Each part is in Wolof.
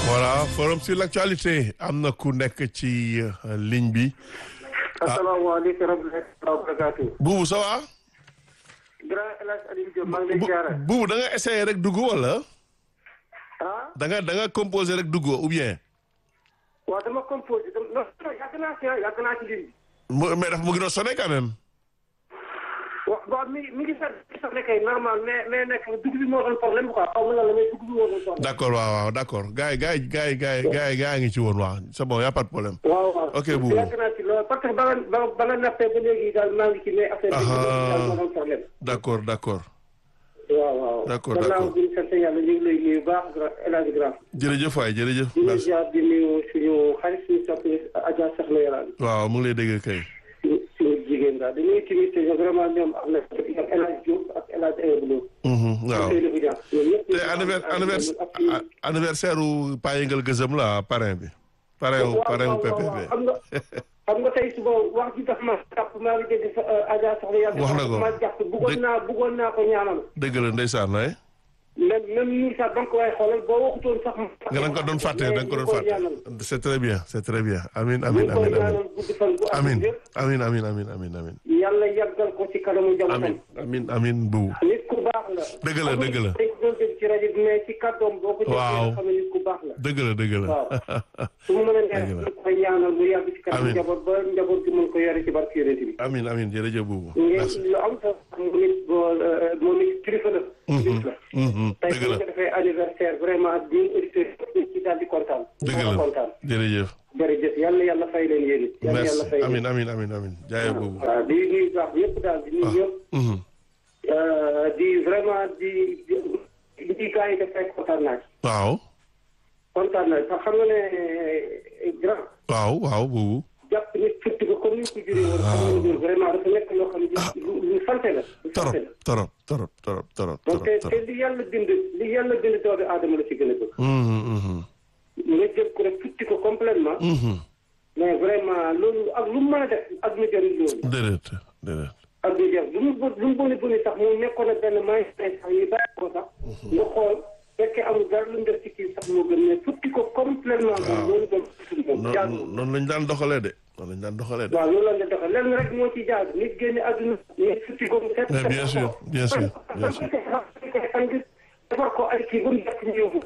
voilà forum sur l'actualité am na ku nekk ci ligne bi. asalaamaaleykum wa rahmatulah wa barakaatu. Boubou ça va. grand El Hadj Aliou Diop maa ngi lay ziare. Boubou da nga essayé rek dugg wala. ah. da nga da nga composé rek dugg ou bien. waaw dama composé dama non non yàgg naa si yàgg naa ci ligne bi. mu mais daf mu ngi doon sonné quand même. wa waaw mi mi ngi sax sax ne kay normal mais mais nekk dugg bi moo doon problème quoi xaw ma lan la mais dugg bi moo doon problème. d' accord waaw waaw d' accord gars yi gars yi gars yi gars yi gars yi gars yi ngi ci woon waaw c' est bon y' a pas de problème. waaw waaw ok Boubou yàgg naa ci loolu parce que ba nga ba ba nga nappee ba léegi daal maa ngi ci mais affaire bi daal moo doon problème. d' accord d' accord. waaw waaw. D'accord, gannaaw d'accord. bi ñu sant yàlla ñu ngi lay nuyu baax grand El Hadj Grand. jërëjëf waay jërëjëf. di nuyu merci ziar di nuyu suñu xarit suñu soppi Adja Soxna Yaraan. waaw mu ngi lay dégg kay. suñu suñu jigéen daal dañuy tamit vraiment ñoom am na ak El Hadj Diouf ak El Hadj Ayoub Lo. Mhm, waaw Seydou Boudian ñoom ñëpp. te anniversaire anniversaire anniversaire u Pa Yëngal Gëzëm la parrain bi. parrain wu parrain wu PPP. xam nga xam nga tey suba wax ji daf ma jàpp maa ngi dégg sa Adja Soxna Yaraan. Wax na ko. ma jàpp bëggoon naa bëggoon naa ko ñaanal. dëgg la ndeysaan ay. même même ñun sax donc waaye xoolal boo waxutoon sax. nga da nga ko doon fàtte da nga ko doon ñu koy ñaanal. fàtte. c' est très bien c' est très bien amin ñu amin ngi koy amin amin ñaanal gudd fan bu am amin yëpp. amin amin amin amin amin yàlla yàggal ko ci kanamu amin njabootam. amin amin bu nit ku baax la. Dëgg la, dëgg la. dañ ko doon dégg ci rajo bi mais ci kàddoom boo ko déggee Waaw. nga xam ne nit ku baax la. dëgg la dëgg la waaw su mu mën a Dëgg neex la. ñu koy ñaanal mu yàgg ci kanam Amiin. njaboot ba njaboot gi mën ko yore ci barke yonent bi. amin amin jërëjëf buubu merci ngeen lu am sax moom it boo moom it kilifa la. nit la. Mhm, tey dëgg bu la ñu ko defee anniversaire vraiment ñun auditeurs yi ci daal di kontaan. dëgg Daal la di kontaan. jërëjëf jërëjëf yàlla yàlla fay leen yéen it. yàlla merci yàlla fay leen. amin amin amin amin jaayee buubu waaw di nuyu baax ñëpp daal di nuyu ñëpp. Mhm, Euh, di vraiment di di di gars yi def rek kontaan naa ci. waaw kontaan naa ci parce que xam nga ne grand waaw waaw buubu jàpp nit futti ko comme ni ñu ko juree woon. xam nga ne vraiment dafa nekk loo xam ne lu lu sant la. lu sant torop la torop torop torop torop donc te torop te li yàlla bind li yàlla bind doomu aadama la ci gën a bëgg. Mhm, mhm, nga jël ko rek futti ko complètement mhm. mais vraiment loolu ak lu mu mën a def ak lu jëriñ loolu. déedéet déedéet ak lu jëriñ lu mu bon lu mu boni boni sax mu nekkoon na benn may sax ñu bàyyi ko sax. nga xool fekkee amul dara lu mu def ci kii sax moo gën mais futti ko complètement. Waaw. loolu doon moom jaadu. noonu noonu lañ daan doxalee de noonu lañ daan doxalee de waaw loolu la nga doxal lenn rek moo ci jaadu nit génne àdduna nit futti ko mu set. mais bien sûr bien sûr bien sûr defar ko ay kii ba mu jekk ñu yóbbu.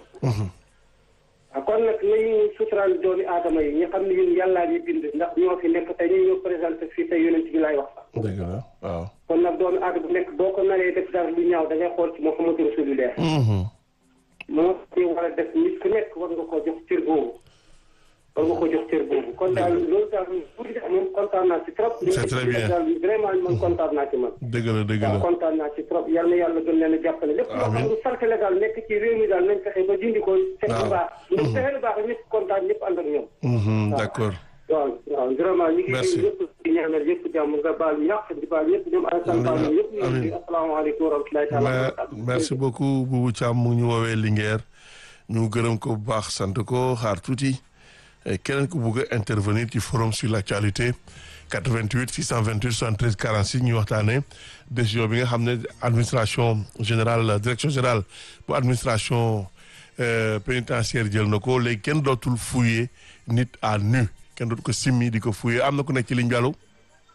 waaw kon nag nañu suturaal doomi aadama yi ñu xam ne ñun yàllaa ñu bind ndax ñoo fi nekk tey ñu ñoo présenté fii tey yonent bi laay wax sax. dëgg la waaw kon nag doomi aadama bu nekk boo ko naree def dara lu ñaaw da ngay xool ci Muhammadu Rasulullah. Mhm, moo ci war a def nit ku nekk war nga koo jox cër boobu. war nga ko jox cër boobu kon daal loolu daal bu di def moom kontaan naa ci trop. C'est très bien. daal vraiment man kontaan naa ci man. dëgg la dëgg waaw la kontaan naa ci trop yal na yàlla gën leen a jàppale lépp loo xam Amiin. ne salte la daal nekk ci réew mi daal nañ fexe ba dindi ko fekk Waaw. lu baax ndax fexe lu baax ñëpp kontaan ñëpp ànd ak ñoom Mhm, d' accord waaw waaw vraiment ñu ngi Merci. nuyu ñëpp di ñaanal ñëpp jàmm nga baal ñàq di baal ñëpp ñoom Alassane Ba ñoom ñëpp ñu ngi nuyu asalaamaaleykum wa rahmatulahi taala wa Mais- barakatuh. merci beaucoup Boubou Thiam mu ngi ñu woowee Linguère ñu gërëm ko bu baax sant ko xaar tuuti Eh, keneen ku bugg a intervenir ci forum sur l' actualité 88 628 73 46 ñu waxtaanee décision bi nga xam ne administration générale direction générale bu administration euh, pénitentiaire jël na ko léegi kenn dootul fouiller nit à nu kenn dootul ko simmi di ko fouiller am na ku nekk ci ligne bi allo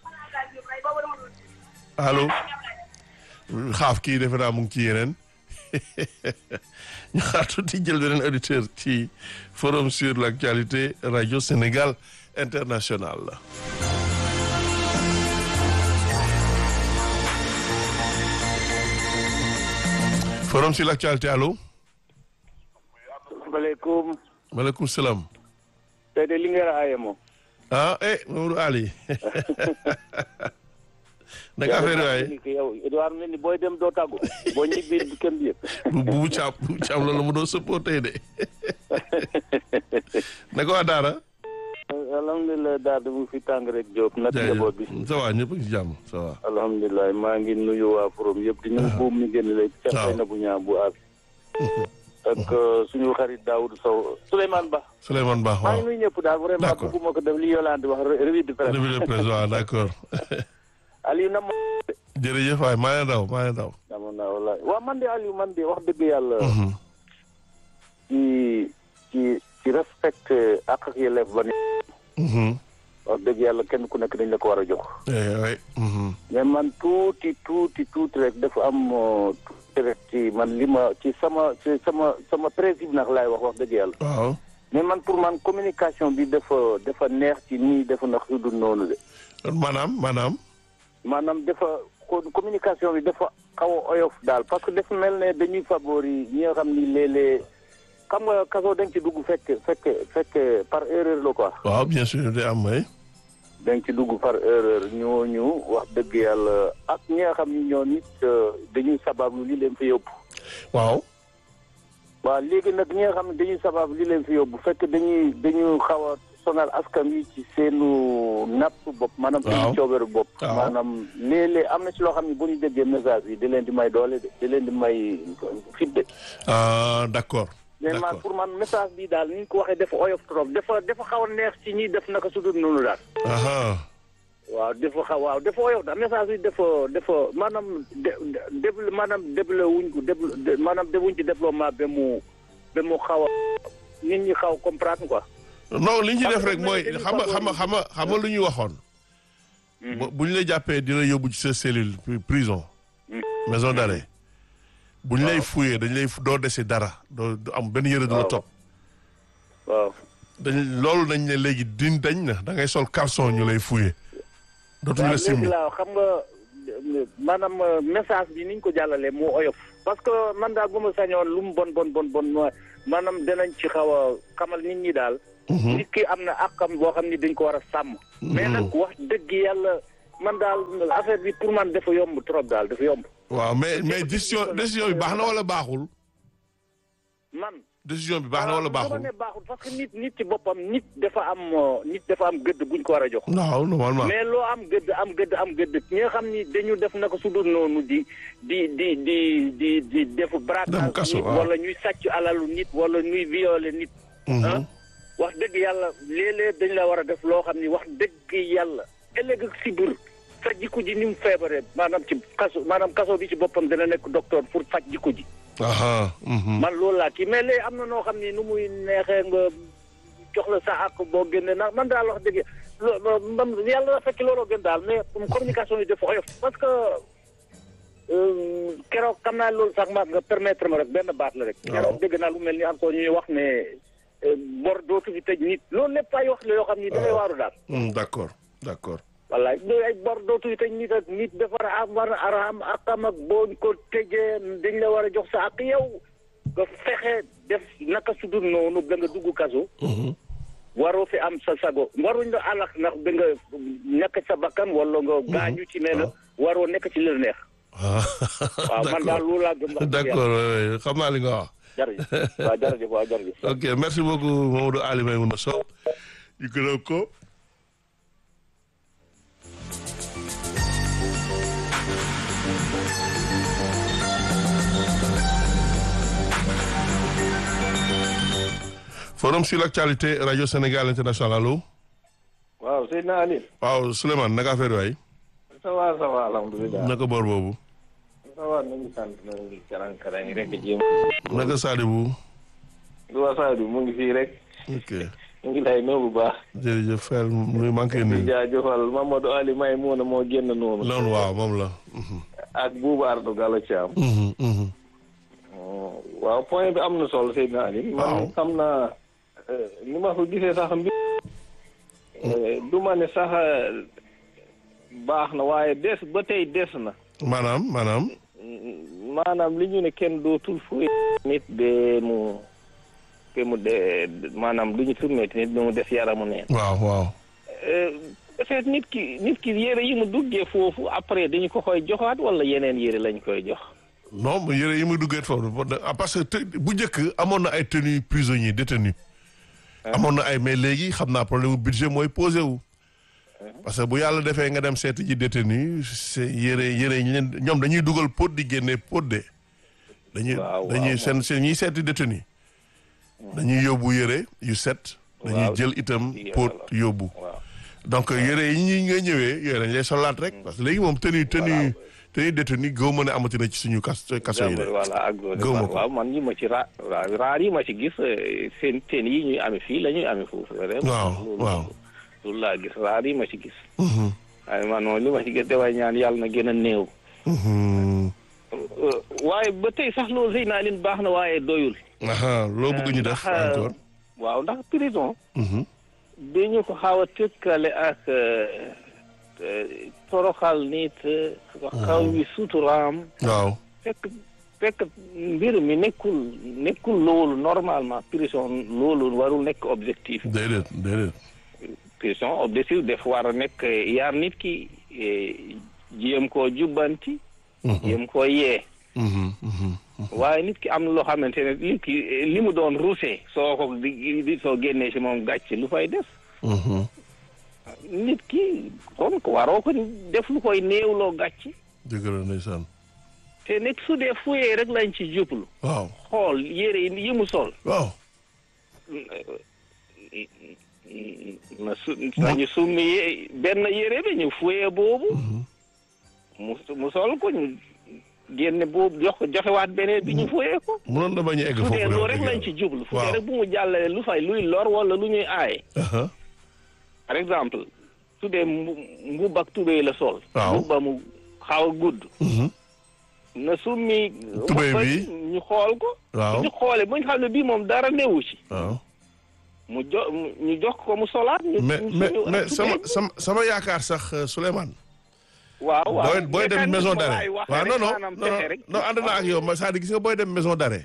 allo xaaf kii defe naa mu ngi ci yeneen ñu xaar tuuti jël beneen auditeur ci forum sur l' actualité radio Sénégal international forum sur l' actualité allo maaleykum maaleykum salaam tey de li ngeen aaye moom. ah eh Mamadou Ali naka affaire yi waaye yow Edouard mel ni booy dem doo tàggu boo ñibbi kenn bi yëpp. bu bu caam bu caam loolu mu doon sëppoo tey de naka waa Daara. alhamdulilah daal di mu fi tàng rek Diop nag njaboot bi. ça va ñëpp a ngi ci jàmm ça va. alhamdulilah maa ngi nuyu waa forom yëpp di nuyu buum mi génn léegi. ca waaw xëy na bu ñaa bu aas. ak suñu xarit Daoud Sow Souleymane Ba. Souleymane Ba maa waaw. ngi nuyu ñëpp daal vraiment D'accord. bëgguma ko def li Yolande wax revue de presse. revue de presse waaw d' accord Aliou na ma. jërëjëf waay maa ngi daw maa ngi daw. amoon naa wallaahi waaw man de Aliou man de wax dëgg yàlla. ci ci ci respecté ak ak yelleef ba ni Mhm. wax dëgg yàlla kenn ku nekk dañ la ko war a jox Eh, ouais. Mhm. mais man tuuti tuuti tuuti rek dafa am euh, tuuti rek ci man li ma ci sama ci sama sama principe nag laay wax wax dëgg yàlla waaw mais man pour man communication bi dafa dafa neex ci nii dafa nax yu dul noonu de maanaam maanaam maanaam dafa co- communication bi dafa xaw a oyof daal parce que dafa mel ne dañuy favori ñi nga xam ni léeg-léeg xam nga kaso dañ ci dugg fekk fekk fekk par erreur la quoi waaw bien sûr day am may dañ ci dugg par erreur ñooñu wax dëgg yàlla ak ñi nga xam ni ñoo nit euh, dañuy sabablu li leen fi yóbbu waaw waaw léegi nag ñi nga xam ne dañuy sabab li leen fi yóbbu fekk dañuy dañuy xaw a sonal askan wi ci seenu napp bopp maanaam Waaw. seenu coobeeru bopp Waaw. maanaam léeg-léeg am na ci loo xam ne bu ñu déggee message bi di leen di may doole de di leen di may fit de ah d'accord mais man d'accord pour man message bi daal ni ñu ko waxee dafa oyof trop dafa dafa xaw a neex ci ñi def naka su dul noonu daal aha waaw dafa xaw waaw dafa oyof daal message bi dafa dafa maanaam de de maanaam déble wuñ ko déble maanaam defuñ ci développement ba mu ba mu xaw a nit ñi xaw comprendre quoi. non li ñu ci Parce def que rek mooy dañuy xam nga xam nga xam nga xam nga lu ñu waxoon bu- bu ñu la jàppee di la yóbbu ci sa cellule pri- prison maison d'arrêt bu ñu lay fuyee dañ lay fu- doo dese dara doo du am benn yëre du la Waaw. topp waaw dañ loolu dañ ne léegi din dañ na da ngay sol caleçon ñu lay fuyee dootuñu waaw la léegi simmi laa xam nga maanaam euh, message bi ni ñu ko jàllalee moo oyof. parce que man daal bu ma sañoon lu mu bon bon bon bon ma- maanaam danañ ci xaw a xamal nit ñi daal. nit ki am na àqam boo xam ni dañ ko war a sàmm. mais nag wax dëgg yàlla man daal affaire bi pour man dafa yomb trop daal dafa yomb. waaw mais mais décision décision bi baax na wala baaxul man. décision bi baax na wala dama baaxul ne baaxul parce que nit nit ci boppam nit dafa am euh, nit dafa am gëdd buñ ko war a jox. waaw normalement mais loo am gëdd am gëdd am gëdd ñi nga xam ni dañu def naka su dul noonu di di di di di di defu Dem braquage kaso, nit waaw. wala ñuy sàcc alalu nit wala ñuy violer nit ah wax dëgg yàlla léeg-léeg dañ la war a def loo xam ni wax dëgg yàlla ëllëg ak si biir sa jikko ji ni mu feebaree maanaam ci kaso maanaam kaso bi ci boppam dana nekk docteur pour faj jikko ji aha mhm. man loolu laa kii mais léegi am na noo xam ni nu muy neexee nga jox la sa àq boo génne na man daal wax dëgg lo- man yàlla na fekk looloo gën daal mais communication yi dafa oyof parce que euh, keroog xam naa loolu sax ma nga permettre ma rek benn baat la rek. Waaw. keroog dégg naa lu mel ni encore ñuy wax ne euh, bor dootu fi tëj nit loolu lépp ay wax la yoo xam ni dafay waaru daal. Mm, d'accord d'accord wallaay loolu ay bor dootu fi tëj nit ak nit dafa war a am war a am akam ak boo ko tëjee dañ la war a jox sa ak yow nga fexe def naka su dul noonu ba nga dugg kaso. Mhm. waroo fi am sa sago waruñ la alax ndax ba nga nekk sa bakkan wala nga gaañu ci nee na waroo nekk ci li la neex. ah waaw man daal loolu laa gëm. wax dëgg d'accord oui, oui. xam naa li nga wax. yàlla jërëjëf waaw jërëjëf waaw jërëjëf. ok merci beaucoup Mamadou Ali Maimouna Sow ñu gërëm ko forum sur l'actualité radio Sénégal international allo waaw Seydina Ali. waaw Souleymane naka affaire waay ça va ça va alhamdulilah. naka boor boobu ça va na ngi sant na ngi karang karang rek jéem. naka Sadibou du wasaadu mu ngi fii rek. ok mu ngi lay nuyu bu baax. jërëjëf Fel nuy manqué di nii jaajëfal Mamadou Ali May muuna moo génn noonu. loolu waaw moom la Mhm. ak Bouba Ardo Gallo Thiam. Mhm, mhm. waaw point bi am na solo Seydina Ali. Waaw. man xam naa eh, ni ma ko gisee sax mbi eh, du ma ne sax eh, baax na waaye des ba tey des na. maanaam maanaam maanaam li ñu ne kenn dootul fuy nit de mu te mu de maanaam lu ñu turmeeti nit mu def yaramu neen waaw waaw peut-être nit ki nit ki yére yi mu duggee foofu après dañu ko koy joxaat wala yeneen yére lañ koy jox non mais yére yi muy duggee foofu ah, parce que te- bu njëkk amoon na ay tenues prisonniers détenus amoon na ay mais léegi xam naa problème mu budget mooy posé wu parce que bu yàlla defee nga dem seeti ji détenu c'est yére yére yi ñu leen ñoom dañuy dugal pot di génne pot de dañuy Waaw, waaw, dañuy moom. seen seen ñiy seeti détenu dañuy yóbbu yére yu set dañuy Waaw, jël itam di- pot yóbbu waaw donc yére yi ñi nga ñëwee yooyu dañ lay solaat rek parce que léegi moom tenue tenue te ni détenu gëw ma ne amati na ci suñu kas kaso yi de voilà ak Gëw ma ko. waaw man ñi ma ci ra waaw raar yi ma ci gis eh, seen seen yi ñuy amee fii la ñuy amee foofu vraiment waaw loolu- waaw loolu laa gis raar yi ma ci gis Mhm, waaye man moom li ma ci gis dafay ñaan yàlla na gën a néew mhm. Euh, waaye ba tey sax loolu sëy naa leen baax na waaye doyul aha loo bëgg ñu def ndax, encore waaw ndax prison Mhm, dañu ko xaw a tëkkale ak euh, euh, toroxal nit euh, xaw wi suturaam waaw fekk fekk mbir mi nekkul nekkul loolu normalement prison loolu warul nekk objectif déedéet déedéet prison objectif def war a nekk yar nit ki eh, jéem koo jubbanti Mhm, jéem koo yee mhm, mhm. waaye nit ki am na loo xamante ne nit ki eh, li mu doon rusé soo ko di di- soo génnee si moom gàcce lu fay def Mhm, nit ki kon ko waroo ko def lu koy néewloo gàcce dëgg la ndeysaan te nit su dee fuyee rek lañ ci jublu waaw xool yére yi yi mu sol waaw na su nañu summi yé- benn yére bi ñu fuyee boobu mu mu sol ko ñu génne boobu jox joxewaat beneen bi ñu fuyee ko mënoon na bañ a egg fu foofu dee de loolu wax rek dëgg lañ ci yàlla. jublu fu Waaw. dee rek bu mu jàllale lu fay luy lor wala lu ñuy aaye Aha, par exemple su dee mbu mbubb ak tubéy la sol Waaw. mbubba mu xaw a gudd mhm, na summi Tubéy wax bi. ñu xool ko waaw ñu xoolee bu ñu xam ne bii moom dara newu ci waaw mu jo mu- ñu jox ko mu solaat ñu mais ñu- mais ñu- mais tubéy sama bi. sama sama yaakaar sax euh, Souleymane waaw waaw booy booy dem mécanisme maison laay d'arrêt waxee waaw rek, non non maanaam non pexe rek. non ànd naa ak yow ma c'est-à-dire gis nga booy dem maison d'arrêt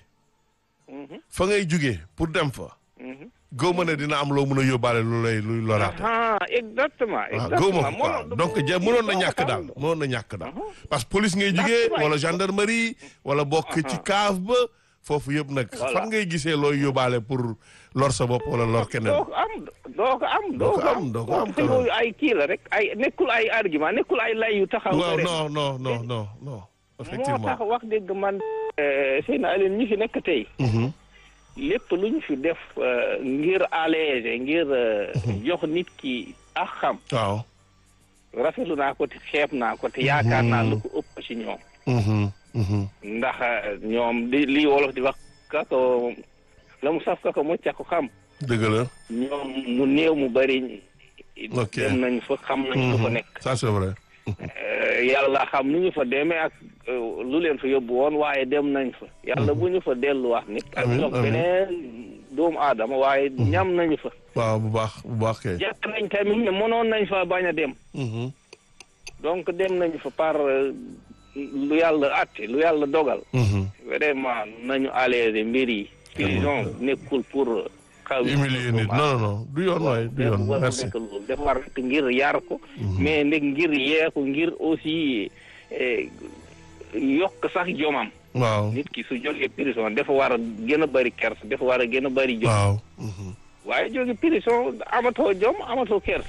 Mhm, fa ngay jugee pour dem fa mhm. gëw ma ne dina am loo mën a yóbbaale lu lay luy loraate ah exactement waaw gëw ma exactement ko quoi donc ja mënoon na ñàkk daal mënoon na ñàkk daal parce que police ngay jugee Ndax wala gendarmerie wala bokk ci cave ba foofu yëpp nag Voilà. fan ngay gisee looy yóbbaale pour lor sa bopp wala lor keneen doo ko am doo ko am Doo ko am, doo ko am, te yooyu ay kii la rek ay nekkul ay argument nekkul ay lay yu taxaw waaw rek. non non non non non moo effectivement tax wax dëgg man Seyna Aline ñi fi nekk tey Mhm, lépp lu ñu fi def euh, ngir alléger ngir euh, jox nit ki ak xam waaw rafetlu naa ko te xeeb naa ko te yaakaar naa lu ko ëpp ci ñoom Mhm, mhm. ndax ñoom di li wolof di wax kako la mu saf kako mu ca ko xam dëgg la ñoom mu néew mu bari Ok. dem nañ fa xam nañ lu fa Mhm. nekk ça c'est vrai Euh, yàlla xam nu ñu fa demee ak euh, lu leen fa yóbbu woon waaye dem nañ fa yàlla bu ñu fa delluwaat nit ak Amiin, jox amiin. beneen doomu aadama waaye ñam nañu fa waaw bu baax bu baax kay jàpp nañ tamit ne mënoon nañ fa bañ a dem Mhm, donc dem nañu fa par euh, lu yàlla atte lu yàlla dogal mhm. vraiment nañu alléger mbir yi prison nekkul pour xaw humilier nit non non non du yoon waay du yoon war merci nekk loolu dafa war nekk ngir yar ko mais nag ngir yee ko ngir aussi eh, yokk sax jomam waaw nit ki su jógee prison dafa war a gën a bëri kers dafa war a gën a bëri jom waaw mhm. waaye jóge prison amatoo jom amatoo kers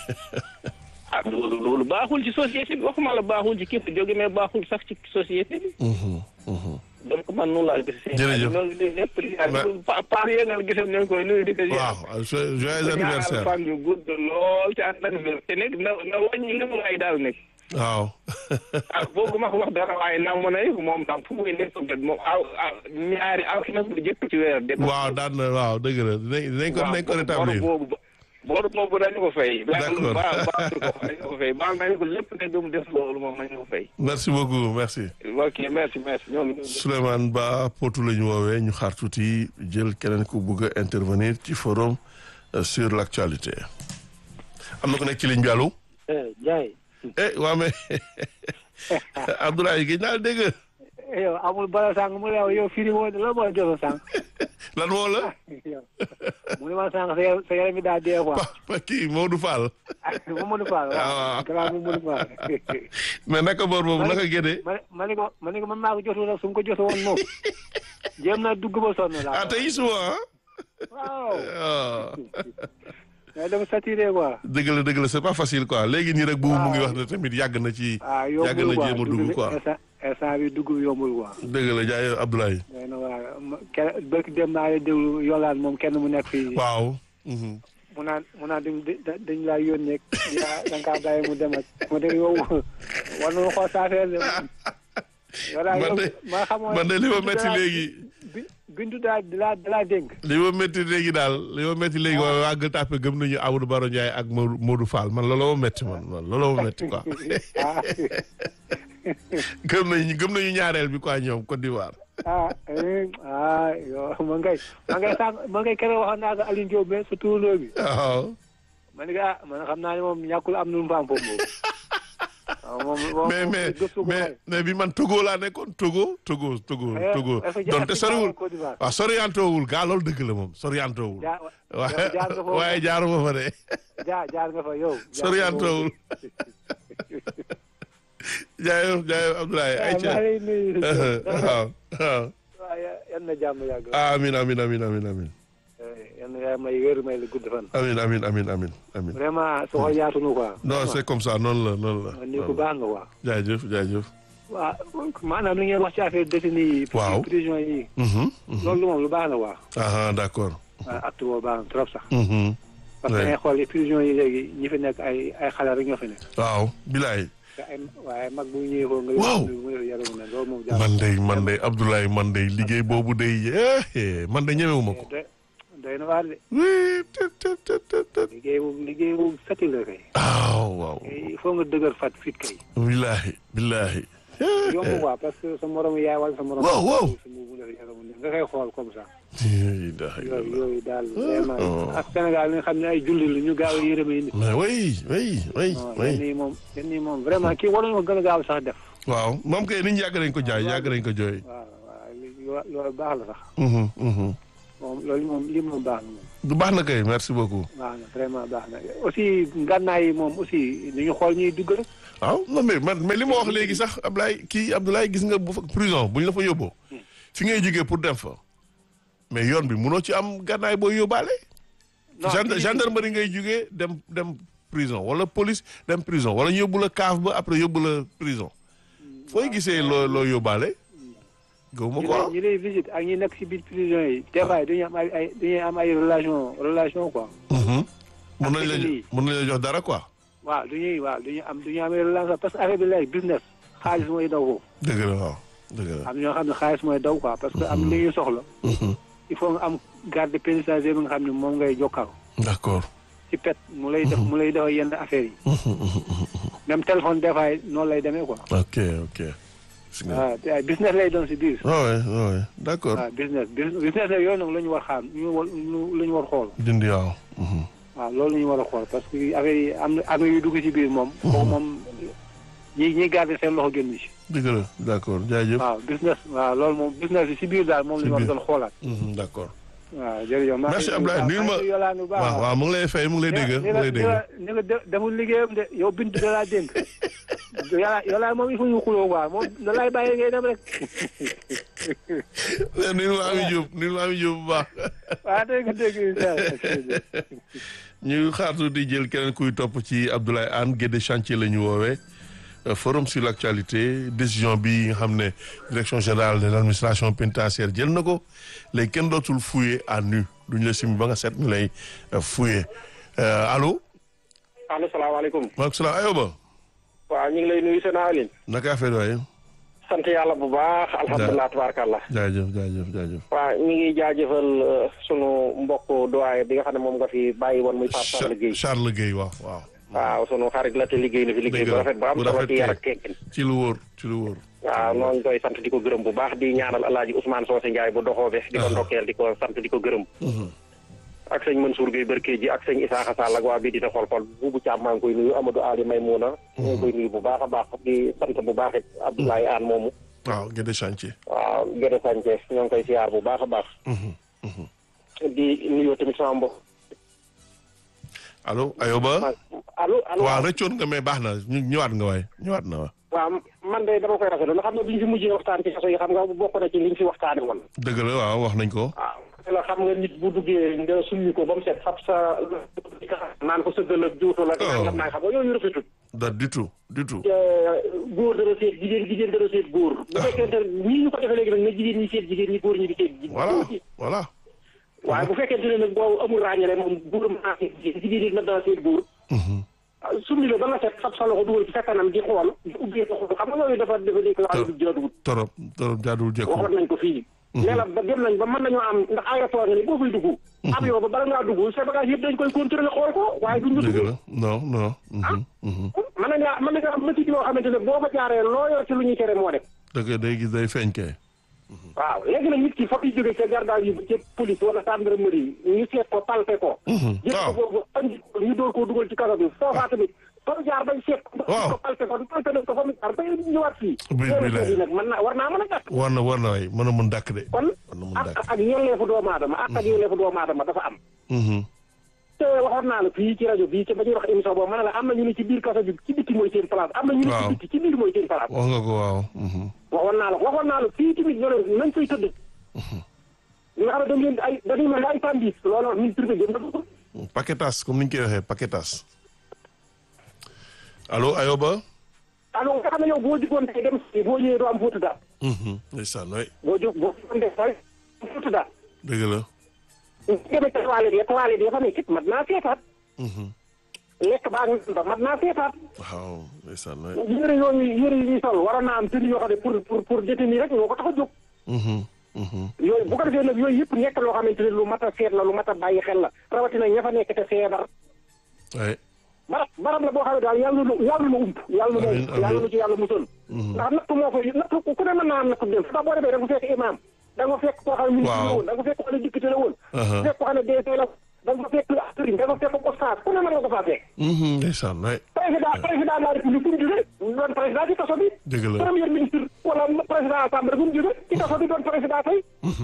ah loolu loolu baaxul ci société bi waxuma la baaxul ci képp jóge mais baaxul sax ci société bi Mhm, mhm. donc man noonu laa gis Jërëjëf. loolu li lépp di Ma- pa paar yee nga gisam nañ koy nuyu di ko ziar. waaw jo- joyeux anniversaire fan yu gudd lool ci ànd ak wér te nekk na na wàññi li mu lay daal nekk waaw ah boobu ma ko wax dara waaye naa mën a yëg moom tam fu muy nekk peut moom aw aw ñaari aw na bu jëkk ci weer de waaw daan na waaw dëgg la dinañ dinañ ko dinañ ko rétablir boobu boobu boobu dañu ko fay D'accord. ba baal ko dañu ko fay baal nañu ko lépp ne dum def loolu moom nañu ko fay merci beaucoup merci ok merci merci ñoo ngi Souleymane Ba Potou la ñu woowee ñu xaar tuuti jël keneen ku bugg a intervenir ci forum euh, sur l'actualité am na ko nekk ci ligne bi allo Ndiaye eh waa mais Abdoulaye gëj naa dégg yow amul bala sànq mu ne yow yow firi woo la moo jox sànq lan moo la mu ne ma sànq sa yaram sa yaram bi daa dee quoi pa pa kii Modou Fall Mamadou Fall Ah, waaw waaw. grand Mamadou Fall mais naka boor boobu naka gédee ma ma ne ko ma ne ko man maa ko jotul nag su ma ko jotu woon moom jéem naa dugg ba sonn laa ah tey suba ah waaw ah mais dama saturé quoi dëgg la dëgg la c'est pas facile quoi léegi nii rek boobu mu ngi wax ne tamit yàgg na ci ah yàgg yombul na jéem a dugg quoi instant instant bi dugg bi yombul quoi dëgg la jaay Abdoulaye mais nag waaw ma kenn bëgg dem naa la déglu yolaan moom kenn mu nekk fii waaw mhm. mu naan mu naan dañ dañ laa yónnee yaa da nga kaa bàyyi mu dem ak mu dem yow war nañu xool sa affaire de. man de man de li ma métti léegi. bindu daal di la di la dénk. li ma métti léegi daal li ma métti léegi waaye waa Gueule Tapée gëm nañu Amadou Baro Ndiaye ak Modou Modou Fall man looloo ma métti man man looloo ma métti quoi. gëm nañu gëm nañu ñaareel bi quoi ñoom Côte d'Ivoire. ah ah yow ma ngay ma ngay sànq ma ngay keroog waxoon naa ko Alioune Diop mais sa turandoo bi. waaw. man de ah man xam naa ne moom ñàkkul am nu mu fa am foofu moom. waaw moom mais mais mais mais bi man Togo laa nekkoon Togo Togo Togo Togo donte soriwul waaw soriyantoowul gaa loolu dëgg la moom soriyantoowul. ja waaye jaar nga fa waaye jaaruma fa de. jaar jaar nga fa yow. soriyantoowul. jaayef jaayef Abdoulaye ay ca waaw waaw. waaw yan na jàmm yàgg. amin amin amin amin amin yan na may wér may la gudd fan. amin amin amin amin amin vraiment soo yaatu na quoi. non c'est comme ça noonu la noonu la. ni ko baax nga quoi. jaajëf jaajëf. waaw maanaam li ngeen wax ci affaire détenu yi. waaw prison yi. Mhm, mhm. loolu moom lu baax na quoi. ah d'accord. waaw acte boobu baax na trop sax. Mhm. parce que Ouais. ngay xool prison yi léegi ñi fi nekk ay ay xale rek ñoo fi nekk. waaw bilaay. te ay waaye mag bu ñëwee foofu nga. Waaw. mu yaramu ne loolu moom jàpp man de man de Abdoulaye man de liggéey boobu day eh man de ñemewuma ko. doy doy na waar de. oui te te te te te. liggéey boobu liggéey boobu sati la kay. waaw waaw. il faut nga dëgër fat fit kay. bilaay bilaay. yomb quoi parce que sa moromu yaay wala sa moromu. Waaw, waaw. sa mu def yaramu ne nga koy xool comme ça. Ilaha yooyu illallah. yooyu daal Oh. vraiment ak Sénégal li nga xam ne ay julli la ñu gaaw a yërëmee nit. mais oui oui oui non oui. yenn yi moom yenn yi moom vraiment kii waroon nga gën a gaaw sax def. waaw moom kay nit ñi yàgg nañ ko jaay yàgg nañ ko jooy. waaw waaw li- lo- loolu baax la sax Mhm, mhm. moom loolu moom lii moom baax na moom du baax na kay merci beaucoup. baax na vraiment baax na aussi ngànnaay yi moom aussi ni ñu xool ñuy dugg rek. waaw non mais man mais li ma wax léegi sax Ablaye kii Abdoulaye gis nga bu fa prison buñ la fa yóbboo fi ngay jógee pour dem fa mais yoon bi munoo ci am gànnaay booy yóbbaale. non Gende- kii- gendarmerie ngay jógee dem dem prison wala police dem prison wala ñu yóbbu la kaaf ba après yóbbu la prison fooy gisee loo loo yóbbaale. gëwuma ñi ko lay ah. ñi lay visite ak ñi nekk si biir prison yi des fois dañuy am ay ay dañuy am ay relation relation quoi. Mhm. mun nañ la ak jo- lii. mun nañ la jox dara quoi. waaw du ñuy waaw du ñu am du ñu am ay relation parce que affaire bi léegi business xaalis mooy daw foofu. dëgg la waaw dëgg la. am ñoo xam ne xaalis mooy daw quoi parce que am li ñuy soxla. Mhm. il faut nga am garde pénitentiaire bi nga xam ne moom ngay jokkal d'accord. ci pet mu lay def mu lay def yenn affaires yi. Mhm, mhm, mhm. même téléphone des fois noonu lay demee quoi. ok ok. gis nga. waaw te ay business lay doon si biir. waaw waay waaw waay d'accord. waaw business bus- business la yooyu nag la ñu war xaar ñu war lu ñu war xool. dindi waaw. Mhm. waaw loolu la ñu war a xool parce que affaire yi am na am na yu dugg ci biir moom. kooku moom ñi ñi garder seen loxo génn ci. dëgg la d'accord jaajëf. waaw business waaw loolu moom business bi si biir daal moom la ñu war a doon xoolaat. Mhm, d'accord. waaw jërëjëf. maa ngi Merci lay Abdoulaye nuyu nuyul ma maa ngi lay yolaan bu baax waaw waaw mu ngi lay fay mu ngi lay dégg mu ngi lay dégg. ni nga de deful liggéeyam de yow bintu da laa dénk yàlla yàlla moom il faut ñu xuloo quoi moom da lay bàyyi ngay dem rek nuyul ma Ami Diop nuyul ma Ami Diop bu baax. waaw dégg nga dégg incha allah. ñu xaartu di jël keneen kuy topp ci Abdoulaye Anne Guédé chantier la ñu woowee Euh, forum sur l'actualité décision bi nga xam ne direction générale de l'administration pénitentiaire jël na ko léegi kenn dootul fouiller à nu duñu la simi ba nga set ñu lay euh, fouiller Euh, allo allo salaamaaleykum. maaleykum salaam ayoba waaw ñu ngi lay nuyu seen Aline. naka affaire waaye sant yàlla bu baax. alhamdulilah tabaarkàlla. jaajëf jaajëf jaajëf waaw ñu ngi jaajëfal euh, sunu mbokk doyen bi nga xam ne moom nga fi bàyyi woon muy Pape Sall Guèye. Charles Guèye waaw waaw waaw sunu xarit la te liggéey na fi liggéey Dëgg bu la, rafet bu am bu solo rafet ci yar kay. ak teggin. ci lu wóor ci lu wóor waaw noonu koy sant di ko gërëm bu baax di ñaanal alaaji Ousmane Socé Ndiaye bu doxoobe di ko Aha. ndokkeel di ko sant di ko gërëm. ak sëñ Mansour Gueye Barke ji ak sëñ Isaaxa Sall ak waa bii dina xool xool buubu Thiam maa ngi koy nuyu Amadou Ali Maymouna. ñu ngi koy nuyu bu baax a baax di sant bu baax it Abdoulaye Anne moomu. waaw Guédé chantier waaw Gédé Sanchez ñoo ngi koy siyaar bu baax a baax. di nuyoo tamit sama mbokk. allo ayoba allo allo. waaw rëccoon nga mais baax na ñu ñëwaat nga waaye ñëwaat na waaw waaw man de dama koy rafetlu ndax xam nga bi ñu fi mujjee waxtaan ci kaso yi xam nga bokk na ci liñ fi waxtaane woon. dëgg la waaw wax nañ ko waaw la xam nga nit bu duggee nga sulli ko ba mu set fab sa naan ko sëggal ak juutu la. Oh. xam naa xam nga yooyu rafetul. da du tout du tout góor dara seet jigéen jigéen dara seet góor. bu fekkente ne ñii ñu ko defee léegi nag na jigéen ñi seet jigéen ñi góor ñi di seet ji- voilà góor ñi. voilà waaye bu fekkente ne nag boobu amul ràññale moom góor mën naa seet jigéen jigéen ñi na dana seet góor. Mhm. summi la ba nga set fab sa loxo dugal ci sa kanam di xool di ubbee ko xool xam nga yooyu dafa dafa nekk yoo xam ne du jaaduwut torop torop jaaduwul jekku waxoon nañ ko fii ne la ba dem nañ ba mën nañoo am ndax aéroport nga ni boo fay dugg avion ba bala ngaa dugg sa bagage yëpp dañ koy contrôler xool ko waaye duñ la dëgg dugg la non non mhm, mhm. mën nañ laa mën nañ am métier yoo xamante ne boo ko jaaree loo yor ci lu ñuy tere moo def dëgg day gis day feeñ kay waaw léegi nag nit ki foog ñu jógee ca garda yi ca police wala gendarmerie ñu seet ko palpe ko jël ko waaw. boobu andi ko ñu door koo dugal ci kaso bi foofaa tamit fa mu jaar bañ seet ko Waaw. ko palpe ko palpe nañ ko fa mu jaar ba ñëwaat fii Bi- loolu bilaay. yi nag mën naa war naa mën a gàtt war na war na waay mën a mun dàkk de kon war na mun ak dàkk ak yelleefu doomu aadama ak ak yelleefu doomu aadama dafa am Mhm. te waxoon naa la fii ci rajo bii ci ba ñuy wax émission boobu ma ne la am na ñu ne ci biir kaso bi ci bitti mooy seen place am na ñu ne ci Waaw. bitti ci biir mooy seen place wax nga ko waaw mhm. waxoon naa la waxoon naa la fii tamit ñoo leen nañ fay tëdd ñi nga xam ne dañ leen di ay dañuy mel ne ay tandis loolu wax ministre bi jëm na ko paquetas comme ni ñu koy waxee paquetas allo Ayoba alors nga xam ne yow boo jugoon tey dem si boo ñëwee doo am fóotu daal Mhm. ndeysaan waay boo jóg boo jugoon tey say fóotu daal dëgg la ñu demee ca toilette ya toilette ya fa nekk it mat naa seetaat Mhm. lekk baa ngi ba mat naa seetaat waaw ndeysaan waay yëre yooyu yëre yi ñuy sol waroon naa am tenue yoo xam ne pour pour pour détenir rek ñoo ko tax a jóg Mhm. Mhm. yooyu bu ko defee nag yooyu yëpp nekk loo xamante ne lu mat a seet la lu mat a bàyyi xel la rawatina ña fa nekk te feebar waay barab barab la boo xam ne daal yàlla na yàlla na ump yàlla na Amiin, ump yàlla na ci yàlla musal ndax natt moo fa natt ku ne mën naa am natt dem ndax boo demee da nga fekk imam da nga fekk koo xam ne ministre la Waaw. woon da nga fekk koo xam ne député la woon Aha. fekk koo xam ne DG la da nga fekk sëriñ da nga fekk oustaz ku ne mën nga ko faa fekk Mhm. ndeysaan waay président président de la république fu mu jógee doon président ci kaso bi dëgg la premier ministre wala président assemblée fu mu jógee ci kaso bi doon président tey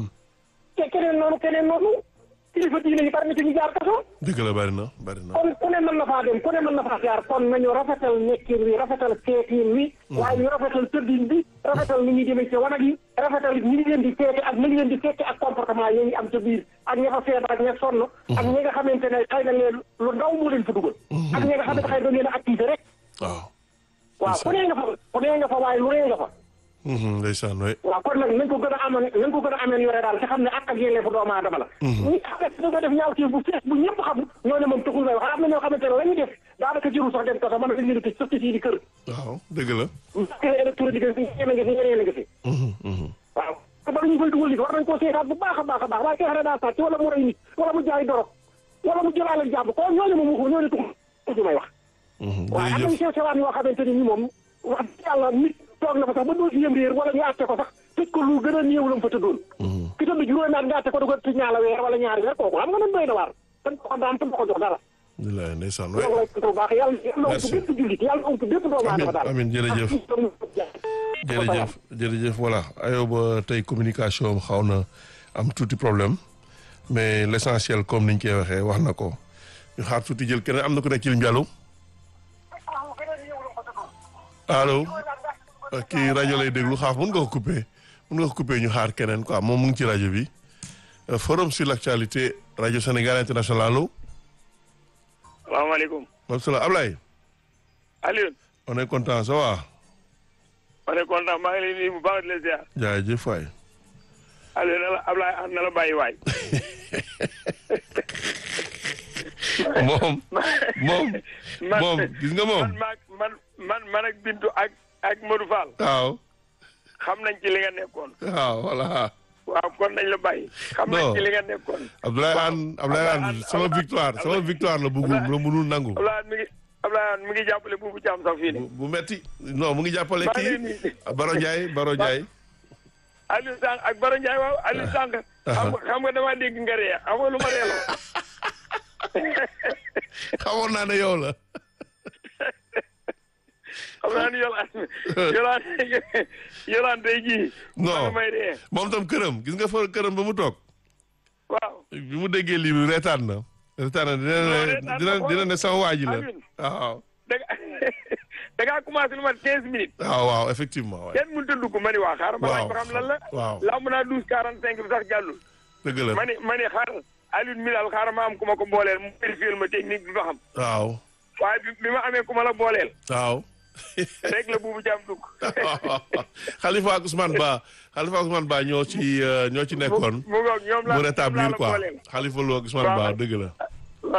te keneen noonu keneen noonu kilifa diine yi bari na ci ñu jaar kaso dëgg la bari na bari na kon ku ne mën na faa dem ku ne mën na faa jaar kon nañu rafetal nekkin wi rafetal seetiin wi waaye ñu rafetal tëddin bi rafetal ni ñuy demee ci wanag yi rafetal ni ñu leen di seete ak ni ñu leen di seete ak comportement yi ñu am ca biir ak ña fa feebar ak ña sonn ak ñi nga xamante ne xëy na leen lu ndaw moo leen fa dugal ak ñi nga xamante xëy na leen a activé rek waaw waaw ku nee nga fa ku nee nga fa waaye lu nee nga fa Mhm. ndeysaan waay waaw kon nag nañ ko gën a amoon nañ ko gën a ameen yore daal te xam ne ak ak yelleefu doomu aadama la ñi xam ne da nga def ñaaw bu fees bu ñëpp xam ñoo ne moom taxul may wax am na ñoo xamante ne la ñuy def daanaka jërul sax dem kaso mën na dañ leen a tëj sax ci seen i kër waaw dëgg la kër électronique nga fi ñeneen nga fi ñeneen nga fi Mhm. Mhm. waaw te ba ñu koy dugal nit war nañ koo seetaat bu baax a baax a baax waaye kee xam ne daa sàcc wala mu rey nit wala mu jaay dorog wala mu jëlaale jàmm ko ñooñu moom waxu ñooñu taxul may wax Mhm. waaye am jërëjëf nañu sew sewaan yoo xamante ni ni moom wax dëgg yàlla nit toog na fa sax ba doo si yëm réer wala ñu àtte ko sax tëj ko lu gën a néew la mu fa tëddoon ki tëdd juróomi at nga àtte ko da ko tëj ñaala weer wala ñaari weer kooku xam nga nan doy na waar dañ ko daan te ko jox dara bilaay ndeysaan loolu waay lay ko baax yàlla yàlla Merci. ump bépp jullit yàlla ump bépp doomu aadama daal amiin jërëjëf jërëjëf jërëjëf voilà Ayoba tey communication am xaw na am tuuti problème mais l' essentiel comme niñ koy waxee wax na ko ñu xaar tuuti jël keneen am na ku nekk ci ligne bi allo allo ah, kii rajo lay déglu xaaf mën nga ko coupé mën nga ko coupé ñu xaar keneen quoi moom mu ngi ci rajo bi Euh, forum sur l' actualité rajo Sénégal international allo salaamaaleykum maaleykum salaam Ablaye Alioune on est content ça va ma ne kontaan maa ngi lay nuyu bu baax di la ziar jaajëf waay Alioune na la Ablaye ah na la bàyyi waay moom moom man moom gis nga moom man maag man man man ak Bintu ak ak Modou Fall waaw xam nañ ci li nga nekkoon waaw voilà waaw kon nañ la bàyyi xam nañ Non. ci li nga nekkoon Abdoulaye Anne Abdoulaye Anne Abdoulaye sama Anne- victoire sama victoire la bëggul la mënul nangu Ablaye mi ngi Ablaye mi ngi jàppale buubu Thiam sax fii bu nii bu metti non mu ngi jàppale Maa ngi kii nii. Baro Ndiaye Baro Ndiaye Aliou Sànq ak Baro Ndiaye waaw Aliou Sànq xam nga xam nga damaa dégg nga ree xam nga lu ma reeloo xamoon naa ne yow la xam naa ni yolaan yolaan yolaan tey jii non man may ree moom tam këram gis nga fa këram ba mu toog waaw bi mu déggee lii bi reetaan na reetaan na dina Non, ne reetaan dina na ko. dina ne sama waa ji la Alioune. waaw da nga da ngaa commencé lu mat quinze minutes waaw waaw effectivement waay kenn mënut a dugg ma ni waa xaaral ma laaj ba xam lan la waaw lamb naa douze quarante cinq bi sax jàllul dëgg la ma ni ma ni xaaral Alioune mi daal xaaral ma am ku ma ko booleel mu vérifier ma technique bi ba xam waaw waaye bi bi ma amee ku ma la booleel waaw rek la buubu jàmm dugg Khalifa ak Ousmane Ba Khalifa ak Ousmane Ba ñoo ci euh, ñoo ci nekkoon mu ngoog ñoom laa mu ñoom laa rétablir la quoi booleel Khalifa Lo ak Ousmane Waaw. Ba dëgg la voilà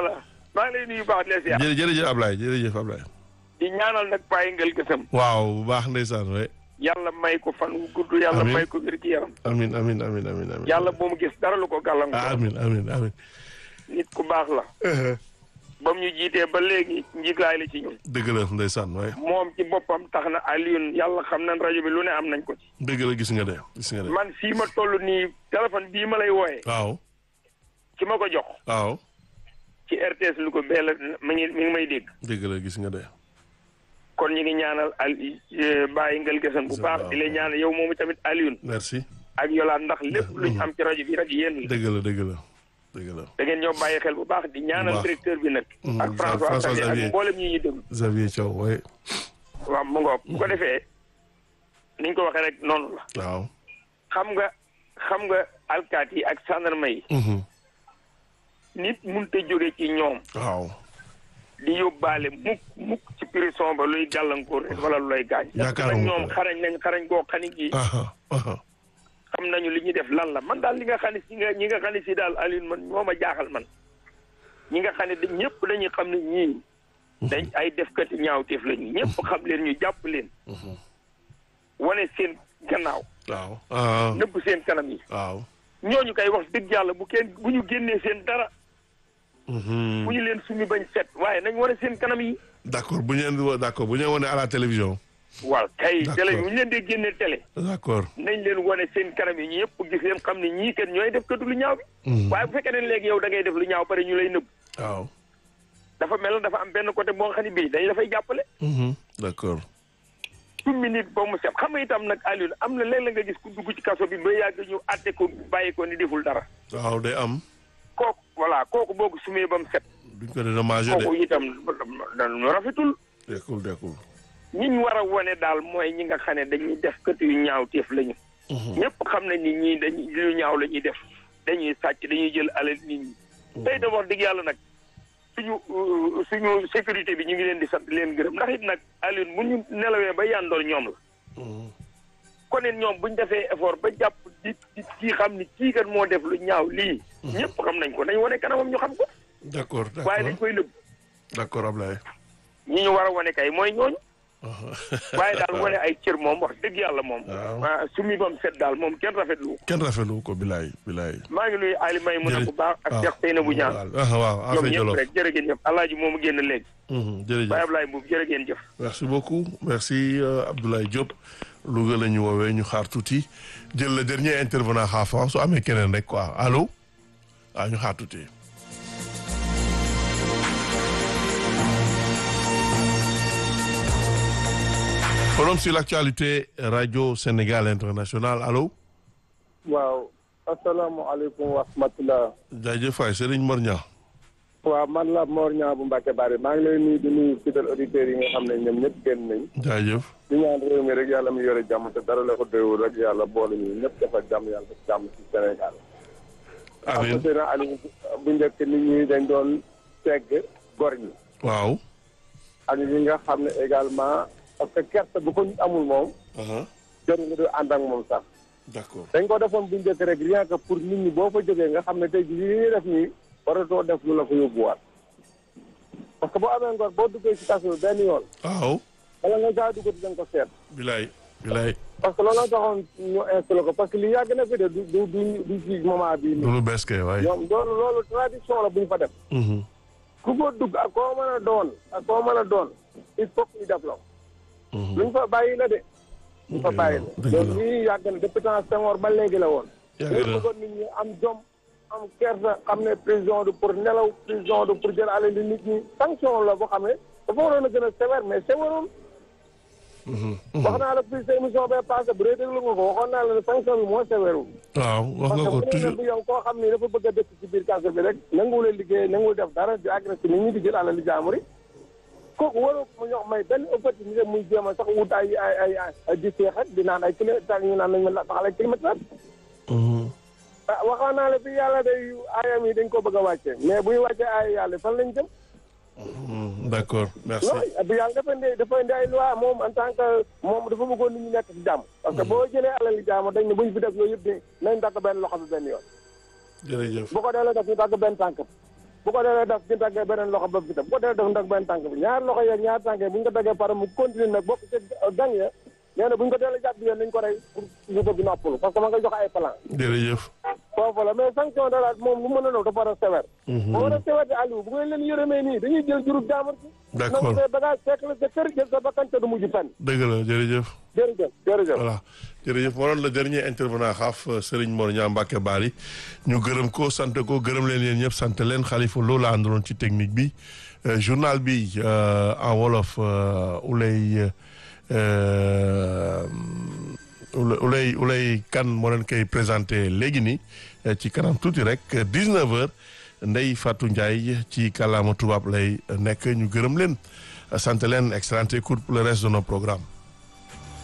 maa ngi lay nuyu baax di la ziar jërëjëf jërëjëf Ablaye jërëjëf Ablaye. di ñaanal nag bàyyi ngel gësam waaw bu baax ndeysaan we yàlla may ko fan wu gudd yàlla Amiin. may ko wér gi yaram amin amin amin amin amin yàlla bu mu gis dara lu ko ah, gàllankoor amin amin amin nit ku baax la ba mu ñu jiitee ba léegi njiglaay la ci ñun dëgg la ndeysaan waaye moom ci boppam tax na Alioune yàlla xam nañ rajo bi lu ne am nañ ko ci dëgg la gis nga de gis nga de man fii ma toll nii téléphone bii ma lay wooyee waaw ci ma ko jox waaw ci RTS lu ko bee la mi ngi mi ngi may dégg dëgg la gis nga de kon ñu ngi ñaanal al bàyyi ngel gësan bu baax di lay ñaanal yow moomu tamit Alioune merci ak Yolande ndax lépp luñ am ci rajo bi rek yéen la dëgg la dëgg la dëgg la da ngeen ñoo bàyyi xel bu baax di ñaanal baax. directeur bi nag Mm, ak François François Xavier Xavier. ak mboolem ñi ñuy déglu Xavier Thiaw waaye waaw mu ngoog bu ko defee niñ ko waxee rek noonu la waaw xam nga xam nga alkaat yi ak gendarme yi mhm, nit mënut a jóge ci ñoom waaw di yóbbaale mukk mukk ci prison ba luy gàllankoor rek wala lu lay gaañ parce que nag Yaakaaruma ñoom ko. xarañ nañ xarañ goo xani gi aha aha xam nañu li ñuy def lan la man daal li nga xam ne si nga ñi nga xam ne si daal Alioune man moo ma jaaxal man ñi nga xam ne dañ ñëpp dañuy xam ne ñii dañ ay defkati ñaawteef lañu ñëpp xam leen ñu jàpp leen wane seen gannaaw waaw ah, nëbb seen kanam yi waaw ñooñu kay wax dëgg yàlla bu kenn bu ñu génnee seen dara mhm. bu ñu leen sumi bañ set waaye nañ wane seen kanam yi d'accord bu ñu leen di wo- d'accord bu ñu leen wane à la télévision waaw kay D'accord. télé bu ñu leen dee génnee télé d'accord nañ leen wane seen kanam yi ñëpp gis leen xam ne ñii kat ñooy def katu lu ñaaw bi Mhm. waaye bu fekkee ne léegi yow da ngay def lu ñaaw pare ñu lay nëbb waaw dafa mel na dafa am benn côté boo xam ne bii dañ dafay jàppale mhm, d'accord summi nit ba mu set xam nga itam nag Alioune am na léeg-léeg nga gis ku dugg ci kaso bi ba yàgg ñu àtte ko bàyyi ko ni deful dara waaw day am kooku voilà kooku boo ko sumee ba mu set duñ ko dédommagé kooku de itam dañu rafetul dekkul dekkul ñi ñu war a wone daal mooy ñi nga xam ne dañuy def kët yu ñaaw teef lañu ñëpp xam nañ ni ñii dañuy lu ñaaw la ñuy def dañuy sàcc dañuy jël alal nit ñi tey da wax dëgg yàlla nag suñu euh, suñu sécurité bi ñu ngi leen di sant leen gërëm ndax it nag Alioune bu ñu nelawee ba yandoor ñoom la kon it ñoom bu ñu defee effort ba jàpp di di kii xam ni kii kat moo def lu ñaaw lii ñëpp xam nañ ko nañ wane kanamam ñu xam ko d'accord waaye dañ d'accord koy nëbb d'accord Ablaye ñi ñu war a wane kay mooy ñooñu waaye daal wane ay cër moom wax dëgg yàlla moom. Waaw. ah sumi bam set daal moom kenn rafetlu ko. kenn rafetlu ko bilaay bilaay maa ngi nuyu Ali May mun a bu baax ak Cheikh Seyna bu ñaan waaw waaw ñoom affaire ñëpp Jolof rek jërë ngeen jëf alaaji moomu génn léegi Mhm, jërëjëf Baye Ablaye Mbuub jërë ngeen jëf merci beaucoup merci euh, Abdoulaye Diop Louga la ñu woowee ñu xaar tuuti jël le dernier intervenant xaafa su amee keneen rek quoi allo waaw ñu xaar tuuti. forum sur l'actualité radio Sénégal international allo waaw asalaamaaleykum wa rahmatulah. jaajëf waay Serigne Mor Niang waaw man la Mor Niang bu Mbacke Bari maa ngi lay nuyu di nuyu fidèles auditeurs yi nga xam ne ñoom ñëpp génn nañ. jaajëf di ñaan réew mi rek yàlla mu yore jàmm te dara la ko doyul rek yàlla boole ñu ñëpp dafa jàmm yàlla def jàmm ci Sénégal. amiin am na Aliou bu njëkk nit ñi dañ doon segg gor ñi. waaw ak ñi nga xam ne également parce que gerte bu ko nit amul moom. aha jarul nga doon ànd ak moom sax. d'accord dañ ko defoon bu njëkk rek rien que pour nit ñi boo fa jógee nga xam ne tey jii li ñuy def nii waratoo def lu la fa yóbbuwaat parce que boo amee ngor boo duggee ci kaso bi benn yoon waaw wala nga gaa duggati da nga ko seet bilaay bilaay parce que looloo taxoon ñu installé ko parce que li yàgg na fi de du du du du ci moment bii du nii lu bees kay waay ñoom loolu loolu tradition la bu ñu fa def Mhm. ku ko dugg ak koo mën a doon ak koo mën a doon il faut que ñu def la Mhm. luñ fa bàyyi la de luñ fa bàyyi la dëgg la. loolu lii yàgg na depuis temps Senghor ba léegi la woon yàgg dañu na bëggoon nit ñi am jom am kersa xam ne prison du pour nelaw prison du pour jël alal di nit ñi sanction la boo xam ne dafa waroon a gën a sévère mais sévèrul Mhm. wax naa la fii sa émission bee passé bu dee déglu nga ko waxoon naa la ne sanction bi moo sévèrul waaw wax parce nga que ko bu dee toujours bu yow koo xam ni dafa bëgg a dëkk ci biir kaso bi rek nanguwul a liggéey nanguwul def dara di agressé nit ñi di jël alal di jaamur yi kooku waroo mu ñox may benn opportunité muy jéem a sax wut ay ay ay ay di seexat di naan ay kilomètres ñu naan nañ ma taxal ay kilomètres Mhm. ah waxoon naa la fi yàlla day ayam yi dañ ko bëgg a wàcce mais bu ñu wàccee ay yàlla fan lañ jëm. Mhm. d'accord merci non bu yàlla dafa indi dafa indi ay loi moom en tant que moom dafa bëggoon nit ñi nekk ci jàmm. parce que boo jëlee alal li jàmm dañ ne bu ñu fi def yooyu yëpp di nañ dagg benn loxo bi benn yoon. jërëjëf bu ko delloo def ñu dagg benn tànk bi. bu ko defee def ci daggee beneen loxo ba fi tam bu ko defee def ndag benn tànk bi ñaar loxo yeeg ñaar tànk yi bu ñu ko daggee pare mu continue nag bokk ci gang ya nee na bu ñu ko deelee jàpp yéen nañ ko rey pour ñu bëgg noppalu parce que ma nga jox ay plan jërëjëf foofu la mais sanction de la moom lu mën a doon dafa war a sévère bu war a sévère de Aliou bu ngeen leen yërëmee nii dañuy jël jurub jaamur ci D'accord. nangu sa bagage fekk la sa kër jël sa bakkan te du mujj fenn dëgg la jërëjëf jërëjëf jërëjëf voilà jërëjëf moo doon le dernier intervenant xaaf Serigne Mor Niang Mbacke Bari ñu gërëm ko sant ko gërëm leen yéen ñëpp sant leen Khalifa loolu la àndaloon ci technique bi Euh, journal bi euh, en wolof euh, Oulay euh, Oulay Oulay Oulay kan moo leen koy présenté léegi nii euh, ci kanam tuuti rek 19h Ndeye Fatou Ndiaye ci kàllaama tubaab lay nekk ñu gërëm leen sant leen excellente écoute pour le reste de nos programmes.